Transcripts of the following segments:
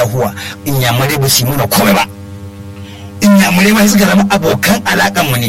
yahuwa inyamurai ba su yi mana komai ba inyamurai ma suka zama abokan alaƙan mu ne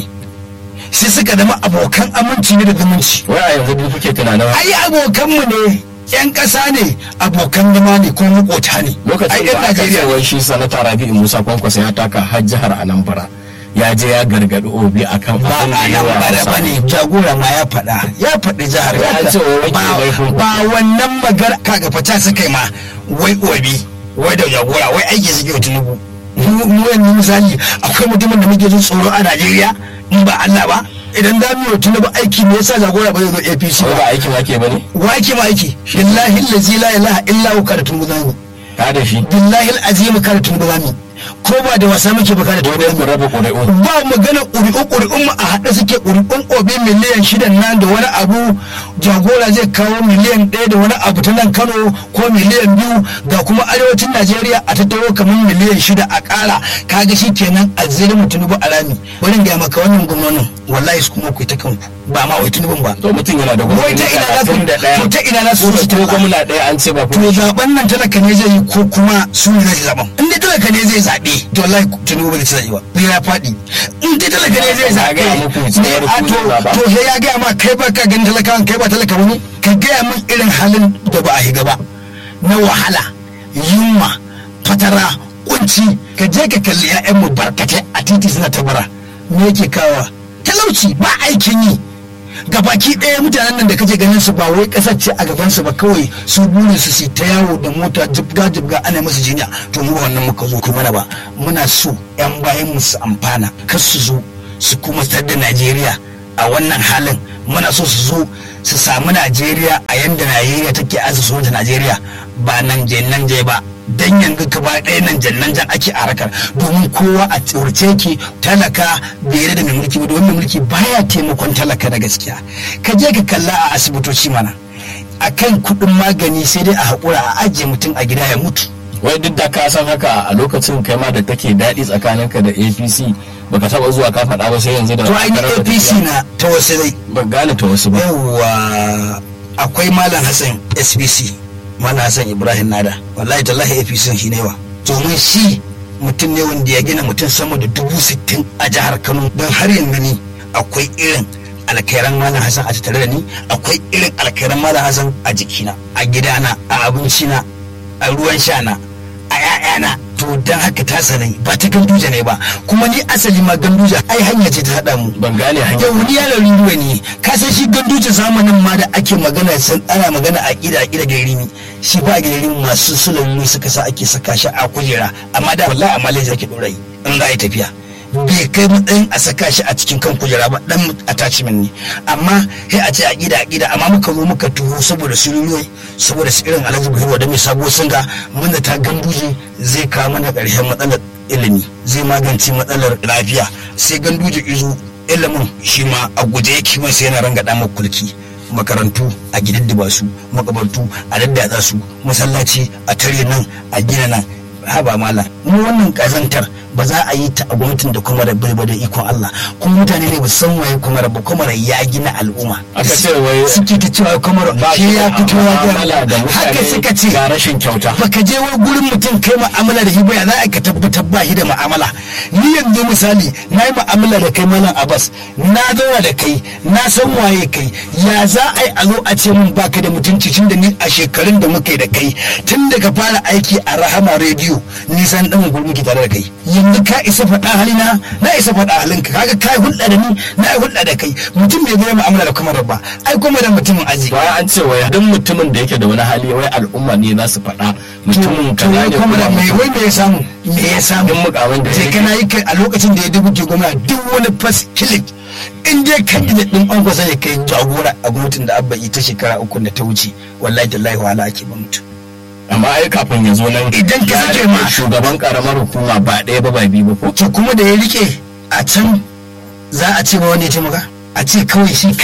sai suka zama abokan aminci ne da zumunci wai a yanzu duk kuke tunanin ai abokan mu ne yan ƙasa ne abokan zama ne kuma makota ne ai lokacin yan da aka ce Najeriya wai shi sanata rabi'u musa kwankwasa ya taka har jihar anambra ya je ya gargaɗi obi akan ba abin da a yawa nan bara Hausa. ba ne jagora ma ya faɗa ya faɗi jihar Ya ce wai wanke Ba- laifin ku. ba wannan magar kaga fata suka yi ma wai obi wai da jagora wai aiki suke wa tinubu mu mu yanzu misali akwai mutumin da muke jin tsoro a najeriya in ba allah ba idan za mu yi wa tinubu aiki me yasa jagora ba zai zo apc wai ba ba aikin ake ba ne wa ake ma aiki billahi allazi la ilaha illa hu kada tinubu zamu ka da shi billahi alazim kada tinubu zamu ko ba da wasa muke ba kada tinubu dole zamu ku raba ƙuri'u ba magana ƙuri'u ƙuri'un mu a haɗe suke ƙuri'un obi miliyan shida nan da wani abu jagora zai kawo miliyan ɗaya da wani abu ta nan kano ko miliyan biyu ga kuma arewacin najeriya a tattaro kamar miliyan shida a ƙara kaga shi kenan a zirin mu tunubu a rami bari in gaya maka wannan gwamnonin wallahi su kuma ku yi ta kanku ba ma wai tunubun ba to mutum yana da Wai ta ina za su- da ɗaya to ta ina za su ko su ko talla? gwamna ɗaya an ce ba to zaben nan talaka ne zai yi ko kuma su ne zai zaben in dai talaka ne zai zaɓe to wallahi tinubu ba zai ci zaɓe ba zai ya faɗi in dai talaka ne zai zaɓe gaya muku ne cewar a ku to zai zaɓa. to he ya gaya ma kai ba ka ganin talakawan kai ba talaka wani ka gaya min irin halin da ba a higa ba na wahala yunwa fatara kunci ka je ka kalli 'ya'yanmu barkatai a titi suna tabara me yake kawa talauci ba aikin yi gabaki ɗaya mutanen nan da kake ganin su ba wai ƙasar ce a gaban su ba kawai su burin su su ta yawo da mota jibga jibga ana musu jinya to mu ba wannan muka zo kuma na ba muna so yan bayan mu su amfana kar su zo su kuma tar da Najeriya a wannan halin muna so su zo su samu Najeriya a yanda Najeriya take asusu da Najeriya ba nan je nan je ba dan yanzu gaba ɗaya nan jannan jan ake a harkar domin kowa a tsorce ke talaka bai yarda da mai mulki ba domin mai mulki baya taimakon talaka da gaskiya ka je ka kalla a asibitoci mana akan kuɗin magani sai dai a haƙura a ajiye mutum a gida ya mutu wai duk da ka san haka a lokacin kai ma da take daɗi tsakaninka da apc baka taɓa zuwa ka faɗa ba sai yanzu da to ai ni aka rasa apc tafiya. na ta wasu dai ban gane ta wasu ba yawwa akwai malam hassan sbc malam hassan ibrahim nada wallahi tallahi apc shi ne wa domin shi mutum ne wanda ya gina mutum sama da dubu sittin a jihar kano don har yanzu ni akwai irin alkairan malam hassan a tattare da ni akwai irin alkairan malam hassan a jikina a gidana a abincina a ruwan shana a 'ya'yana to don haka ta sanai ba ta ganduja ne ba kuma ni asali ma ganduja ai hanya ce ta haɗa mu ban gane hanyar yau ni yaron ruwa ne ka san shi ganduce zamanin ma da ake magana san ana magana a ƙida a ƙida gairimi shi ba gairimi masu sulami suka sa ake saka shi a kujera amma da wallahi a malaja ake ɗora yi in za a yi tafiya bai kai matsayin a saka shi a cikin kan kujera ba dan attachment ne amma sai a ce a ƙida a ƙida amma muka zo muka tuho saboda sululuwai saboda su irin alhaji buhari da mai sabo singa mun da ta ganduje zai kawo mana ƙarshen matsalar ilimi zai magance matsalar lafiya sai ganduje izo ilimin shi ma a guje yake mai sai yana rangada makulki makarantu a gididdiba su makabartu a daddatsa su masallaci a tare nan a gina nan haba malam mu wannan kazantar ba za a yi ta a gwamnatin da kuma bai ba da ikon Allah kuma mutane ne ba san waye kuma ba kuma ya gina al'umma aka ce wai suke ta cewa kuma ba shi ya fito ya mu'amala da ga haka mutane suka ce ga rashin kyauta baka je wai gurin mutum kai mu'amala da shi ba ya za a ka tabbatar ba shi da mu'amala ni yanzu misali na yi mu'amala da kai malam abbas na zauna da kai na san waye kai ya za a yi a zo a ce min baka da mutunci tun da ni a shekarun da muka yi da kai tun da ka fara aiki a rahama rediyo nisan dan gurmi ki tare da kai yanzu ka isa faɗa halina na isa faɗa halinka kaga kai hulɗa da ni na yi hulɗa da kai mutum bai zai mu'amala da kuma ba ai kuma da mutumin aji ba an ce wai duk mutumin da yake da wani hali wai al'umma ne za su faɗa mutumin to kaza wai ne kuma da kuma mai wai me ya samu me ya samu Duk mukamin da ya sai rike. kana yi kai a lokacin da ya dubu ke gwamna duk wani fas kilik in dai kan ina din an kwasa ya kai jagora a gwamnatin da abba ita shekara uku da ta wuce wallahi tallahi wahala ake ba mutum amma ai kafin ya zo nan Idan ka ya sake rike ma- shugaban karamar hukuma ba ɗaya ba ba biyu ba ko to kuma da ya rike a can za a ce ba wanda ya taimaka a ce kawai shi kadai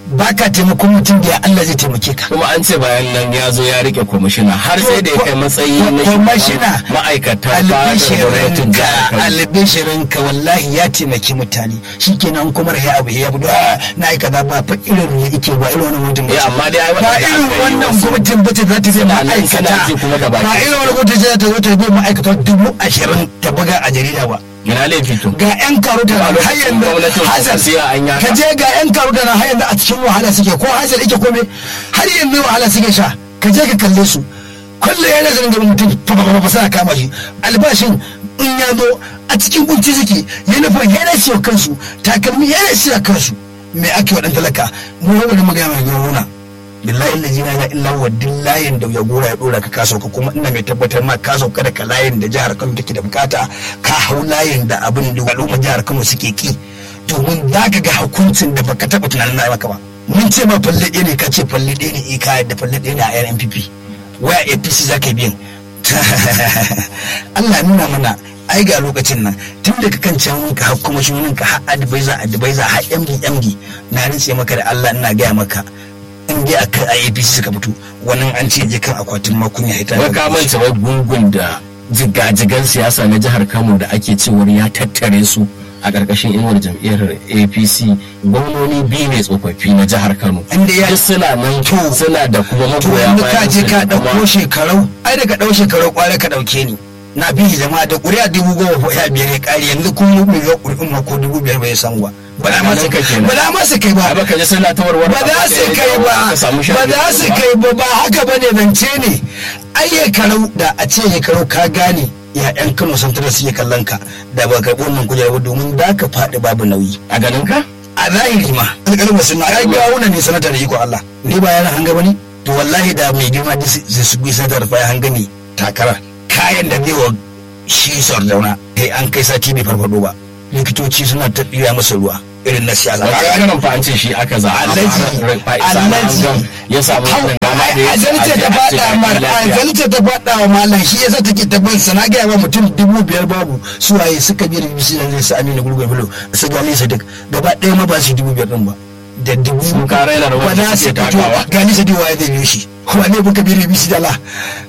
ba ka taimakon mutum da ya Allah zai taimake ka kuma an ce bayan nan ya zo ya rike kwamishina har sai da ya kai matsayi na kwamishina shugaban ma'aikata ba da gwamnatin albishirinka jihar Kano. albishirinka wallahi ya taimaki mutane shikenan kuma ya abu ya budu "Ah, na yi kaza ba fa irin ne yake ba irin wannan mutum Eh, amma dai ai ba waɗanda irin aka yi wannan wasu- gwamnatin bace za ta zai Suna nan ma'aikata suna ji kuma da ba baki. irin wannan gwamnatin za ta zo ta zai ma'aikata dubu ashirin ta buga a jarida ba ina laifi to ga 'yan karuta Ba na lokacin har yanzu gwamnatin hazar Kwankwasiya an yi haka. ka je ga 'yan karuta na har yanzu a cikin wahala suke ko hazar ike kome har yanzu wahala suke sha ka je ka kalle su kullum yana zanen da mutum fa suna kama shi albashin in ya zo a cikin kunci suke yunifon yana siya kansu takalmi yana siya kansu me ake wa ɗan talaka mu wani magana mai gona billahi allazi la ilaha illa huwa duk layin da ya gora ya dora ka kaso ka kuma ina mai tabbatar ma ka sauka daga layin da jihar Kano take da bukata ka hau layin da abin da al'ummar jihar Kano suke ki domin za ka ga hukuncin da baka taba tunanin na maka ba mun ce ma falle ɗaya ne ka ce falle ɗaya ne eh ka yadda falle ɗaya ne a yan NPP waya APC za ka yi biyan Allah nuna mana ai ga lokacin nan tun daga kan can ka har kuma shunin ka har advisor advisor har MD MD na rinse maka da Allah ina gaya maka in dai akan IAPC suka fito wannan an ce je kan akwatin makon ya hita wai ka manta wai gungun da jigajigan siyasa na jihar Kano da ake cewar ya tattare su a ƙarƙashin inuwar jam'iyyar APC gwamnoni biyu ne tsofaffi na jihar Kano Inda ya- duk suna nan To- suna da kuma to magoya yanzu ka je su ka kuma- ɗauko shekarau ai daga ɗau shekarau kware ka ɗauke ni na bi jama'a da ƙuri'a dubu goma ko ya biyar ya ƙari yanzu kun mu mai ƙuri'un ma ko dubu biyar bai samu ba ba za ma su Ka kenan. ba za ma su kai ba Ai baka ji suna ta warware ba za su kai ba ba za su kai ba ba haka ba ne zance ne ai ya karau da a ce ya karau ka gane ya yan kano sun tara su kallon ka da ba karɓi wannan kujerar ba domin da ka faɗi babu nauyi a ganin ka a zahiri ma alƙalma sun ai ga wannan ne sanata da iko Allah ni ba yana hanga bane to wallahi da mai girma da su su bi sanatar fa ya hanga ne takara kayan da zai wa shi sardauna kai an kai sati bai farfado ba likitoci suna ta ɗira masa ruwa irin na siyasa ba ga ganin fa an ce shi aka za Alhaji, Alhaji. ya samu wannan dama da ya azalta ta faɗa mar azalta ta faɗa wa malam shi yasa take ta bin sana ga yawa mutum dubu biyar babu su waye suka bi da bisi da su amina gurgur bulo su gali su duk gaba ɗaya ma ba su dubu biyar din ba da dubu Sun ka raina rawar ba da za su suke fito takawa. gani su diwa zai biyo shi wane buka bi da bisi da la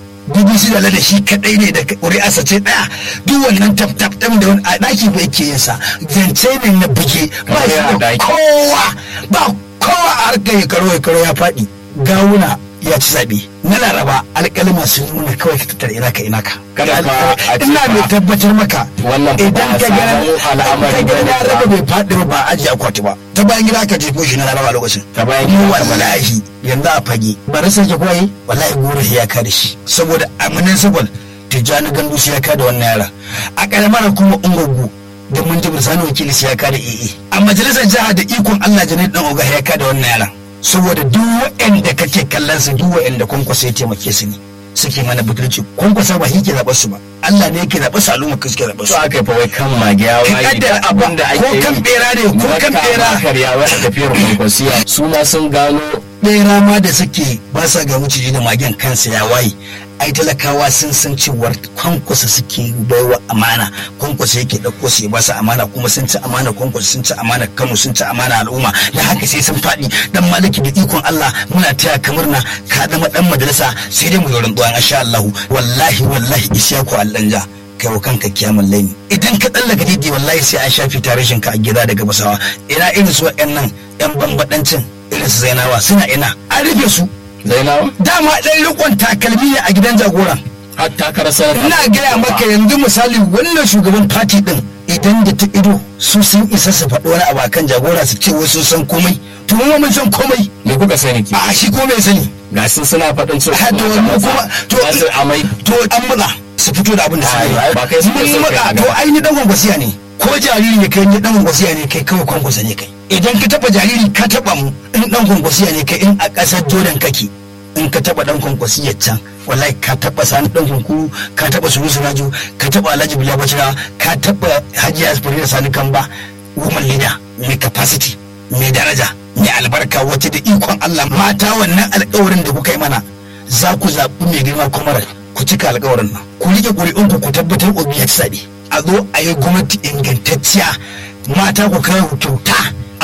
BBC da da shi kadai ne da ƙuri'arsa ce ɗaya duk wannan tap tap ɗin da wani a ɗaki ba yake yin sa zance ne na buge ba Kamar shi ya da ɗaki. kowa ba kowa a harkar ya karo ya karo ya faɗi gawuna ya ci zaɓe na laraba alƙalma sun nuna kawai ka tattara ina ka ina ka Kada fa a ce ina fa- mai tabbatar maka Wannan fa ba idan a ka ga samu al'amari ka ga bane na ba. raba bai faɗi ba ba a ajiye akwati ba ta bayan gida aka jefo shi na laraba lokacin Ta bayan mu gida aka bari. wallahi yanzu a fage bari sai ke kwaye wallahi goro ya ka da shi saboda a municipal tijjani gandu sai ya ka da wannan yara a karamar kuma ungogu da mun ji sani wakili sai ya ka da ee a majalisar jiha da ikon allah janet dan oga ya ka da wannan yaran saboda duk waɗanda kake kallon su duk waɗanda kwankwasa ya taimake su ne suke mana butulci kwankwasa ba shi ke zaɓar su ba allah ne yake zaɓar su al'umma ka suke zaɓar su su aka yi fa wai kan magiya Ka wai kaddara duk abin da ake ko kan bera ne, ko kan bera. karya wai a tafiyar kwankwasiya su ma sun gano ɗaya ma da suke ba sa ga maciji da magen kansa ya waye ai talakawa sun san cewar kwankwasa suke baiwa amana kwankwasa yake ɗauko su ya ba su amana kuma sun ci amana kwankwasa sun ci amana kano sun ci amana al'umma da haka sai sun faɗi dan maliki da ikon Allah muna taya kamar na ka zama dan majalisa sai dai mu yi rantsuwa insha Allah wallahi wallahi isyaku allanja kai wa kanka kiyamun laini idan ka tsallaka didi wallahi sai an shafi tarishin ka a gida daga basawa ina irin su waɗannan yan bambadancin irin su zainawa suna ina an rufe su zainawa dama ɗan rikon takalmi ne a gidan jagoran har takarar sanata ina gaya maka yanzu misali wannan shugaban fati din idan da ta ido su sun isa su faɗi wani abu akan jagora su ce wasu san komai to mu mun san komai me kuka sani ki a shi komai sani ga sun suna faɗin cewa Ha, to mu kuma to za su amai to an matsa su fito da abin da Ai, ai, ba kai suke mun so kai matsa a to gaba. ai ni dan gwangwasiya ne ko jariri ne kai ni dan gwangwasiya ne kai kawai gwangwasa ne kai idan ka taba jariri ka taba mu in dan gwangwasiya ne kai in a ƙasar Jordan kake in ka taba dan kwankwasiyar can wallahi ka taba sani dan kunkuru ka taba sunu surajo ka taba alhaji bila bacira ka taba hajiya asfari da sani kamba woman leader mai capacity mai daraja mai albarka wacce da ikon Allah mata wannan alkawarin da kuka yi mana za ku zaɓi mai girma kwamarar ku cika alkawarin nan ku rike ƙuri'unku ku tabbatar obi ya ci zaɓe a zo a yi gwamnati ingantacciya mata ku kawo kyauta a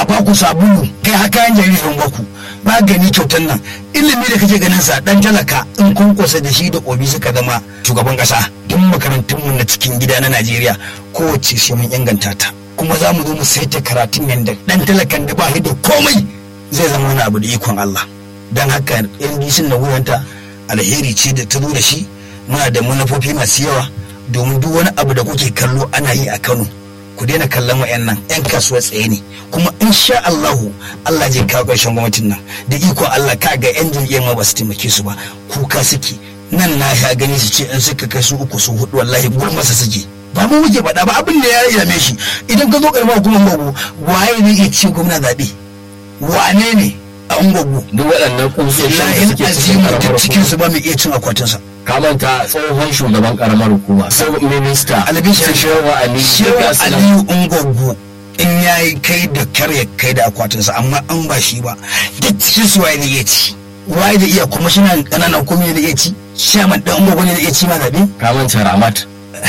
a baku sabulu kai haka yan jaririn baku magani kyautan nan ilimi da kake ganin sa dan talaka in kun kosa da shi da obi suka zama shugaban kasa duk makarantun mu na cikin gida na Najeriya kowace sai mun inganta ta kuma za mu zo mu saita karatun yanda dan talakan da ba shi da komai zai zama wani abu da ikon Allah dan haka NDC na wuyanta alheri ce da ta zo da shi muna da manufofi masu yawa domin duk wani abu da kuke kallo ana yi a Kano ku daina kallon wayannan yan kasuwa tsaye ne kuma insha Allahu Allah zai kawo ƙarshen gwamnatin nan da ikon Allah ka ga yan jam'iyyar ma ba su taimake su ba kuka suke nan na sha gani su ce in suka kai su uku su hudu wallahi gurmasa suke ba mu muke faɗa ba abin da ya yame shi idan ka zo karamar hukumar gogo waye ne iya ci gwamna zaɓe wane ne a ungogo duk waɗannan kusoshin da lahin suke cikin azimu karamar duk cikin su ba mai iya cin akwatinsa ka manta tsohon shugaban karamar hukuma sai minista albishir su shewa ali shewa duka su nan. aliyu ungogo in ya yi kai da kar ya kai da akwatinsa amma an ba shi ba duk cikin su waye da iya ci waye da iya kuma shi na ƙananan hukumomi da iya ci shaman ɗan ungogo ne da iya ci ma zaɓe ka manta ramat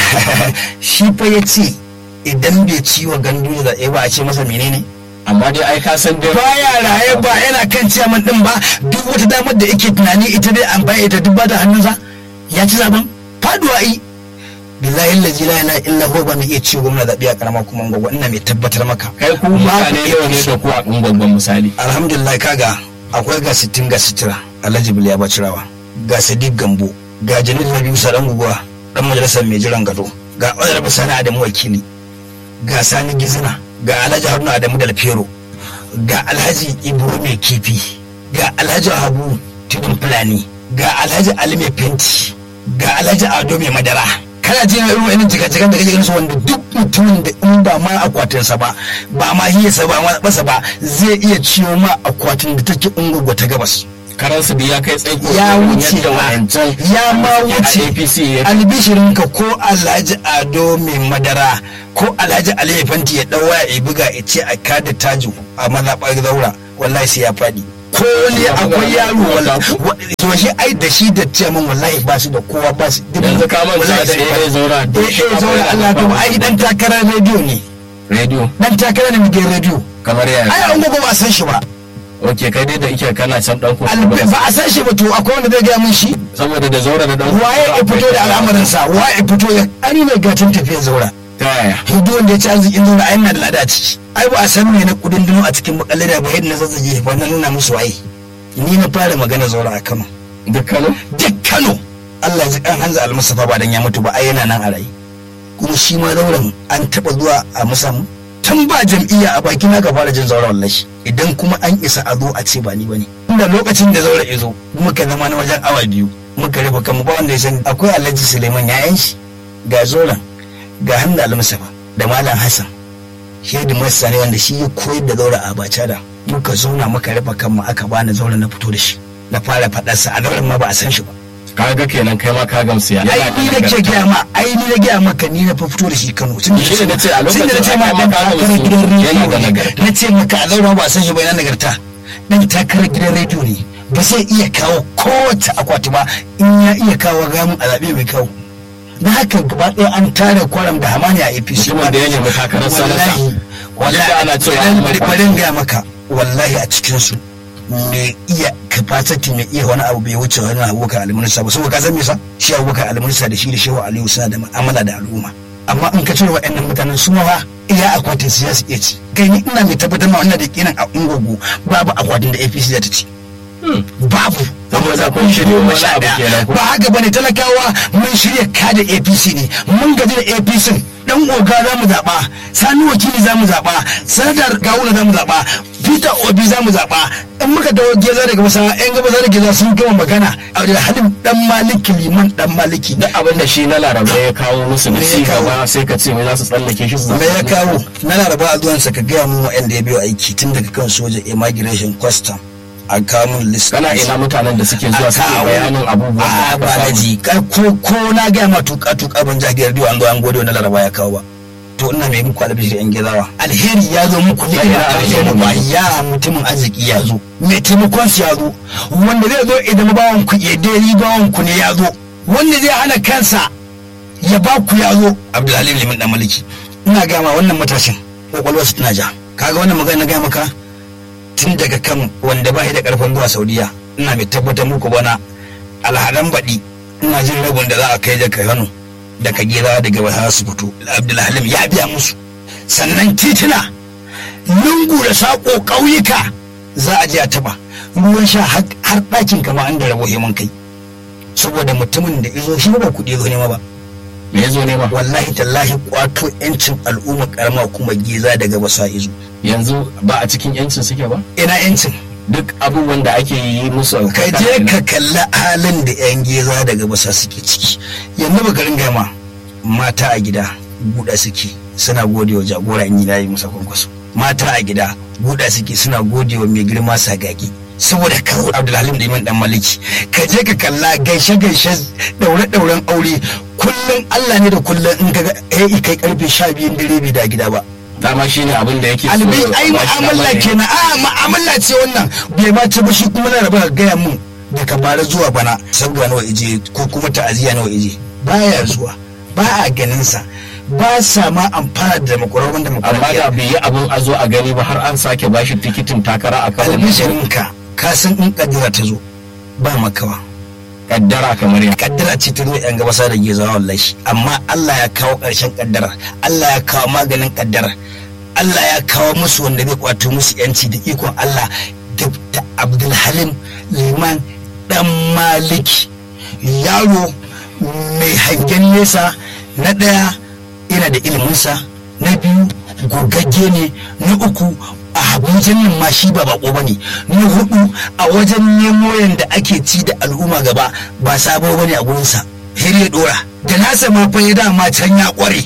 shi fa ya ce idan bai ci wa gandu da zaɓe ba a ce masa menene amma dai ai ka san dai baya raye ba yana kan ciyaman din ba duk wata damar da yake tunani ita dai an baya ita duk ba ta hannunsa ya ci zaben faduwa yi billahi lazi la ilaha illa huwa ba mai iya ciwo gwamna zaɓe a karama kuma gwagwa ina mai tabbatar maka kai ku mutane nawa ne da ku a ungwaggon misali alhamdulillah kaga akwai ga sittin ga sitira alhaji biliya bacirawa ga sadiq gambo ga jalil rabiu sadan guguwa dan majalisar mai jiran gado ga honorable sani adamu wakili ga sani gizina ga alhaji haruna adamu dalfero ga alhaji ibro mai kifi ga alhaji habu tudun fulani ga alhaji ali mai fenti ga alhaji ado mai madara kana jin irin wa'annan jikajikan da kake ganin su wanda duk mutumin da in ba ma akwatinsa ba ba ma hiyarsa ba ma basa ba zai iya ciwo ma akwatin da take ungurgwa ta gabas karansu da ya kai tsaiko ya irin wuce yadda ma wa'ancan ya ma a wuce APC ya albishirinka ko alhaji ado mai madara ko alhaji aliyu fanti ya dawa ya buga ya ce a kada tajo a mazaɓar zaura wallahi sai ya faɗi ko ne akwai yaro wallahi to shi ai da shi da ciyaman wallahi ba su da kowa ba su yanzu ka manta da AA zaura eh eh zaura Allah to ai dan takarar rediyo ne rediyo dan takarar ne muke rediyo kamar ai yaya an gogo ba a san shi ba ok kai dai da ike kana can dan ko Albe- ba a san shi ba to akwai wanda zai gaya mun shi saboda da zaura da dan waye ya fito da al'amarinsa waye ya fito ya ani mai gatan tafiyar zaura ta yaya hudu wanda ya ci arzikin zaura ai na da lada a ciki ai ba a san me na kudin dino a cikin makalle da ba yadda na zazzage ba na nuna musu waye ni na fara magana zaura a Kano duk kano duk Kano Allah ya ji kan Hanza Almustafa ba dan ya mutu ba ai yana nan a rai kuma shi ma zauren an taba zuwa a musamu tun ba jam'iyya a baki na ka fara jin zaura wallahi idan kuma an isa a zo a ce ba ni bane inda lokacin da zaura ya zo muka zama na wajen awa biyu muka rufe kanmu ba wanda ya san akwai Alhaji Suleiman yayan shi ga zoran ga Hamza Almustafa da Malam Hassan shaidu masa ne wanda shi ya koyar da zaura a bacha da muka zauna muka rufe kanmu aka bani zaura na fito da shi na fara faɗarsa a zauren ma ba a san shi ba kaga kenan kai ma ka gamsu ya ai ni na ke gaya ma ai ni na gaya maka ni na fa fito da shi Kano tun Shi ne nace a lokacin tun da nace ma aka dan maka takarar musu gidan rediyo yana da ne nagarta. na ce maka a zauna ba a san shi ba yana nagarta dan takarar gidan rediyo ne ba zai iya kawo kowace akwati ba in ya iya kawo gamun a zaɓe mai kawo na haka gaba ɗaya an tare kwaram da hamani a APC Mutumin da ya nemi takarar sanata. wallahi Duk da ana cewa wallahi an bari maka. bari in gaya maka wallahi a cikin su mai iya capacity mai iya wani abu bai wuce wani abubakar almunisa ba saboda ka san me sa shi abubakar almunisa da shi da shehu aliyu suna da mu'amala da al'umma amma in ka cire waɗannan mutanen su ma fa iya akwatin su ya su iya ci kai ni ina mai tabbatar ma wannan da kinan a ungogo babu akwatin da APC za ta ci babu Saboda kun shirya wani Sha abu ɗaya. kenan ko? ba haka bane talakawa mun shirya kada APC ne mun gaji da APC dan oga za mu zaɓa sani wakili za mu zaɓa sanadar gawuna za mu zaɓa peter obi za mu zaɓa in muka dawo geza daga masa yan gaba za da geza sun gama magana a da halin dan maliki liman dan maliki duk abin da shi na laraba ya kawo musu da Me ya ci kawo? gaba sai ka ce wai za su tsallake shi su me ya kawo na laraba a zuwansa ka gaya mun wa'anda ya biyo aiki tun daga kan soja immigration custom a kawo mun list kana ina mutanen da suke zuwa suke bayanin abubuwan da a aka ba samu? daji ko ko na gaya ma tuka tuka ban jagiyar rediyo an zo an gode wani laraba ya kawo ba to ina mai muku albishir yan gizawa alheri ya zo muku ne Sai ina ina alheri alheri ba ne. ya mutumin arziki ya zo mai taimakon su ya zo wanda zai zo idan bawan ku ya dai bawan ku ne ya zo wanda zai hana kansa ya ba ku ya zo abdulhalim limin dan maliki ina gama wannan matashin kwakwalwarsa tana ja kaga wannan magana na gaya maka tun daga kan wanda ba shi da karfin zuwa saudiya ina mai tabbatar muku bana alhadan baɗi ina jin rabin da za a kai daga kano daga gira daga wata su fito abdulhalim ya biya musu sannan tituna lungu da saƙo ƙauyuka za a je a taɓa ruwan sha har ɗakin kama an da rabo himan kai saboda mutumin da izo shi ba kuɗi zo nema ba me ya zo nema wallahi tallahi kwato yancin al'umma karama kuma giza daga basa izo yanzu ba a cikin yancin suke ba ina yancin duk abubuwan da ake yi musu ka je ka kalli halin da yan giza daga basa suke ciki yanzu ba garin gama mata a gida buɗa suke suna gode wa jagora in yi musa kwankwaso mata a gida buɗa suke suna gode wa mai girma sagagi saboda kawo abdulhalim da iman dan maliki ka je ka kalla gaishe gaishe daure dauren aure kullum allah ne da kullum in ka ga eh kai karfe sha biyun dare bai da gida ba dama shine abin da yake albi ai mu'amala kenan a mu'amala ce wannan bai ma ci ba shi kuma na raba gaya mun daga bara zuwa bana saboda nawa ije ko kuma ta'aziyya nawa ije baya zuwa ba a ganin sa ba sa ma amfana da makwararwan da amma da bai yi abin a zo a gani ba har an sake bashi tikitin takara a kan albishirinka ka san in kaddara ta zo ba makawa kaddara kamar ya kaddara ce ta zo yan gabasa da gezawa wallahi amma Allah ya kawo ƙarshen kaddara Allah ya kawo maganin kaddara Allah ya kawo musu wanda zai kwato musu yanci da ikon Allah da Abdulhalim Liman dan Maliki yaro mai hangen nesa na ɗaya yana da iliminsa na biyu gogagge ne na uku a abujan nan ma shi ba bako ba ne na hudu a wajen nemo yadda ake ci da al'umma gaba ba sabo ba ne a gurinsa har ya dora da nasa ma fa ya dama can ya kware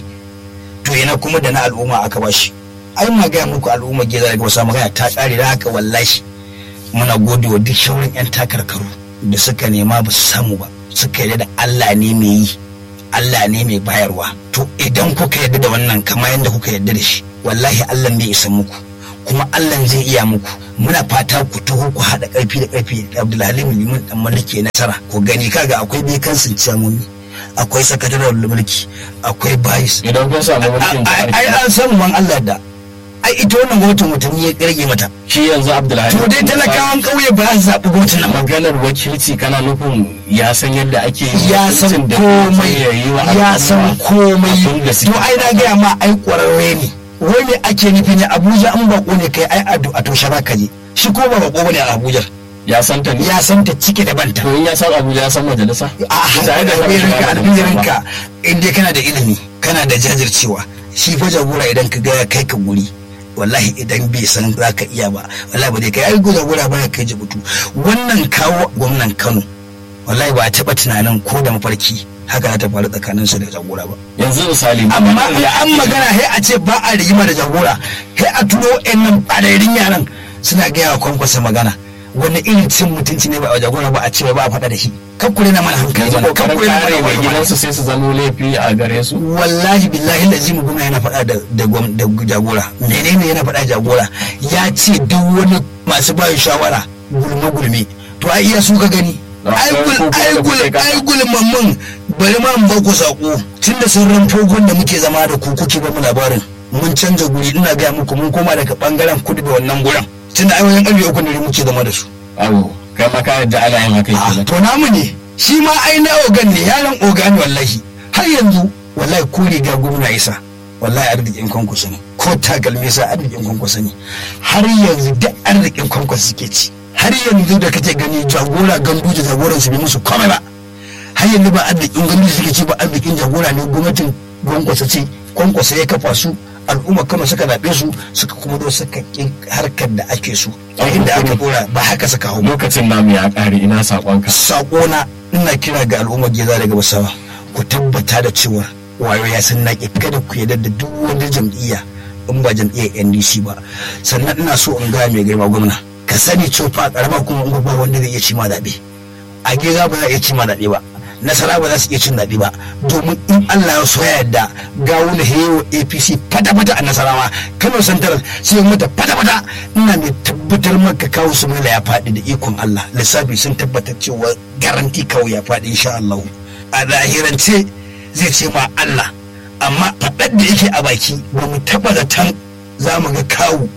to yana kuma da na al'umma aka ba shi ai ma gaya muku al'umma gida daga wasu magana ta tsare da haka wallahi muna gode wa duk shaurin yan takarkaru da suka nema ba su samu ba suka yarda da Allah ne mai yi Allah ne mai bayarwa to idan kuka yarda da wannan kamar yadda kuka yarda da shi wallahi Allah bai isa muku kuma Allah zai iya muku muna fata ku taho ku haɗa ƙarfi da ƙarfi da Abdulhalim Liman dan Maliki nasara ku gani kaga akwai bai kansin ciyamomi akwai sakataren mulki akwai bayis idan kun samu mulkin ai an samu man Allah da ai ita wannan gwamnatin watanni ya rage mata shi yanzu Abdulhalim to dai talakawan ƙauye ba za su zaɓi gwamnatin nan ba maganar wakilci kana nufin ya san yadda ake yi ya san wakilcin da komai ya yi wa ya san al'umma komai abin da suke to ai na gaya ma ai ƙwararre ne wai me ake nufi ne abuja an bako ne kai ai ado a toshe ka je shi ko ba bako bane a abuja ya san ta ne ya san ta cike da banta to in ya san Abuja ya san majalisa a Tare da albirinka kan albirinka in dai kana da ilimi kana da jajircewa shi fa jagora idan ka ga ya kai ka guri wallahi idan bai san za ka iya ba wallahi ba dai kai ai jagora ba ya kai jibutu wannan kawo gwamnan Kano wallahi ba a taɓa tunanin ko da mafarki haka za ta faru tsakanin su da jagora ba yanzu misali amma maganar in ya an magana sai a ce ba a rigima da jagora sai a turo yan nan ɓarayin yaran suna gaya wa kwankwasa magana wani irin cin mutunci ne ba a jagora ba a ce ba a faɗa da shi kakkure na mana hankali yanzu mana kokarin kakkure na kare mana mai hankali gidansu sai su zamo laifi a gare su wallahi billahi lazim gwamna yana faɗa da da gwam- da jagora menene yana faɗa jagora ya ce duk wani masu bayan shawara gulme gulme to ai iya su ka gani Da ai akwai gul ko kuma ai da gul kuke kasa. ai gulmammun bari ma in ba ku sako tunda sun ranfo gun da muke zama da ku kuke ba mu labarin mun canza guri ina ga muku mun koma daga bangaren kudu da wannan gurin tunda ai wajen ƙarfe uku ne muke zama da su awo kai ma ka yadda ana yin haka Ah, kenan to namu ne shi ma ai na ogan ne yaron oga ne wallahi har yanzu wallahi ko riga gwamna isa wallahi arzikin kwankwaso ne ko takalmi sa arzikin kwankwaso ne har yanzu duk arzikin kwankwaso suke ci har yanzu da kake gani jagora gandu da jagoran su bai musu komai ba har yanzu ba arzikin gandu suke ci ba arzikin jagora ne gwamnatin kwankwaso ce kwankwaso ya kafa su al'umma kama suka zaɓe su suka kuma zo suka ƙi harkar da ake so a inda aka dora ba haka suka hau ba lokacin namu ya kare ina sakonka sakona ina kira ga al'ummar geza daga basawa ku tabbata da cewa wayo ya san naƙi kada ku yarda da duk wani jam'iyya in ba jam'iyyar ndc ba sannan ina so in ga mai girma gwamna ka sani cewa fa karama kuma in ba wanda zai iya ci ma zaɓe a geza ba za a iya ci ma zaɓe ba nasara ba za su iya cin zaɓe ba domin in Allah ya so ya yarda gawo na hewa APC fata-fata a nasarawa Kano Central sai mata fata-fata ina mai tabbatar maka kawo su ya faɗi da ikon Allah lissafi sun tabbatar cewa garanti kawo ya faɗi insha Allah a zahirance zai ce ma Allah amma faɗar da yake a baki ba mu taɓa zaton za mu ga kawo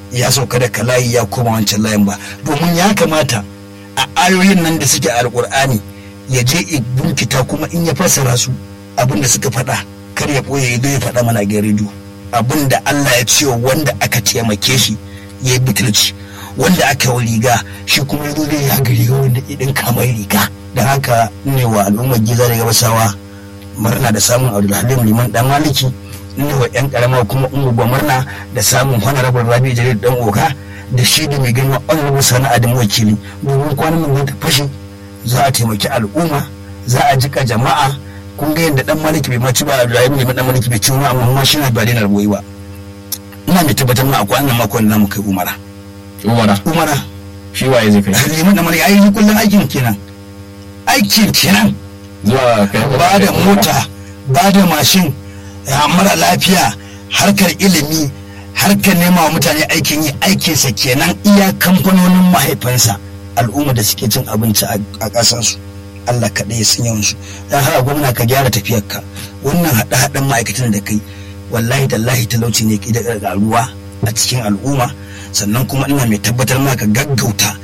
ya sauka daga layi ya koma wancan layin ba domin ya kamata a ayoyin nan da suke a alkur'ani ya je i bunkita kuma in ya fassara su abin da suka faɗa kar ya ɓoye ya ya faɗa mana ga rediyo abin da Allah ya ce wanda aka taimake shi ya yi butulci wanda aka yi riga shi kuma ya zo zai ya ga riga wanda idan kamar riga da haka ne wa al'ummar giza da gabasawa murna da samun abdulhalim liman dan maliki ne wa yan karama kuma umu murna da samun honorable rabi jarir dan oka da shi da mai girma honorable sana'a da wakili domin kwanan nan ta fashe za a taimaki al'umma za a jika jama'a kun ga yadda dan maliki bai maci ba abdulhalim liman dan maliki bai ci ma amma ma shi na ba dai boyi ba ina mai tabbatar ma akwai annan makon da mu kai umara umara umara shi waye zai kai liman dan maliki ai kullun aikin kenan aikin kenan zuwa kai ba da mota ba da mashin ya mara lafiya harkar ilimi harkar nema wa mutane aikin yi aikinsa kenan iya kamfanonin mahaifansa al'umma da suke cin abinci a ƙasansu Allah kaɗai ya san yawansu don haka gwamna ka gyara tafiyarka wannan haɗe-haɗen ma'aikatan da kai wallahi tallahi talauci ne ke da ruwa a cikin al'umma sannan kuma ina mai tabbatar maka gaggauta